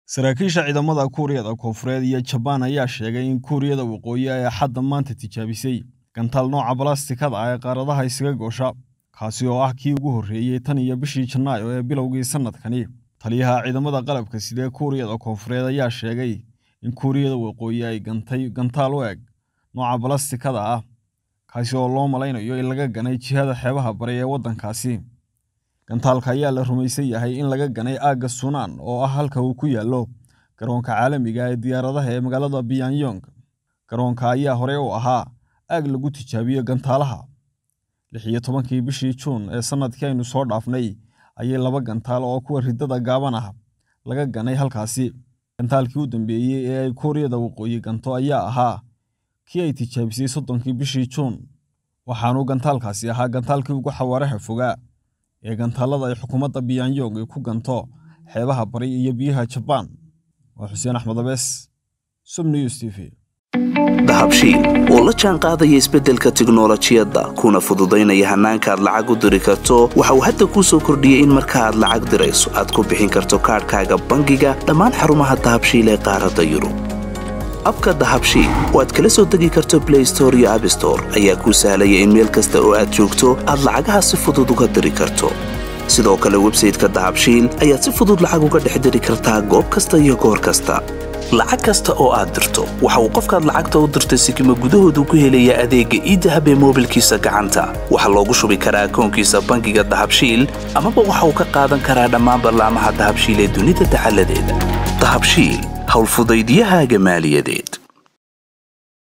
Saraakiisha ciidamada Kuuriyada Koonfureed iyo Jabaan ayaa sheegay in Kuuriyada Waqooyi ay Axadda maanta tijaabisay gantaal nooca balaastikada ah ee qaaradaha isaga goosha, kaasi oo ah kii ugu horreeyay tan iyo bishii Janaayo ee bilowgii sanadkani. Taliyaha ciidamada qalabka sida ee Kuuriyada Koonfureed ayaa sheegay in Kuuriyada Waqooyi ay gantay gantaal u eg nooca balaastikada ah, kaasi oo loo malaynayo in laga ganay jihada xeebaha bari ee waddankaasi. Gantaalka ayaa la rumaysan yahay in laga ganay aagga Suunaan oo ah halka uu ku yaallo garoonka caalamiga ah ee diyaaradaha ee magaalada Pyongyang. Garoonka ayaa hore u ahaa aag lagu tijaabiyo gantaalaha. lix iyo tobankii bishii Juun ee sanadkii aynu soo dhaafnay ayay laba gantaal oo kuwa riddada gaaban ah laga ganay halkaasi. Gantaalkii u dambeeyay ee ay Kuuriyada Waqooyi ganto ayaa ahaa kii ay tijaabisay soddonkii bishii Juun, waxaana gantaalkaasi ahaa gantaalkii ugu xawaaraha fogaa ee gantaalada ay xukuumadda Pyongyang ku ganto xeebaha bari iyo biyaha Jabaan. Waa Xuseen Axmed Abees, Sum News TV. dahabshiil oo la jaan qaadaya isbeddelka tiknolojiyadda kuna fududaynaya hannaanka aad lacag u diri karto waxa uu hadda kuu soo kordhiyey in marka aad lacag dirayso aad ku bixin karto kaadhkaaga bangiga dhammaan xarumaha dahabshiil ee qaaradda yurub abka dahabshiil oo aad kala soo degi karto blay store iyo abstore ayaa kuu sahlaya in meel kasta oo aad joogto aad lacagaha si fudud uga diri karto sidoo kale websayteka dahabshiil ayaad si fudud lacag uga dhex diri kartaa goob kasta iyo goor kasta lacag kasta oo aad dirto waxa uu qofkaad lacagta u dirtay sikima gudahoodu ku helayaa adeegga iidahab ee moobilkiisa gacanta waxaa loogu shubi karaa akoonkiisa bangiga dahabshiil amaba waxa uu ka qaadan karaa dhammaan ballaamaha dahabshiil ee dunida dacaladeeda dahabshiil howlfudaydyahaaga maaliyadeed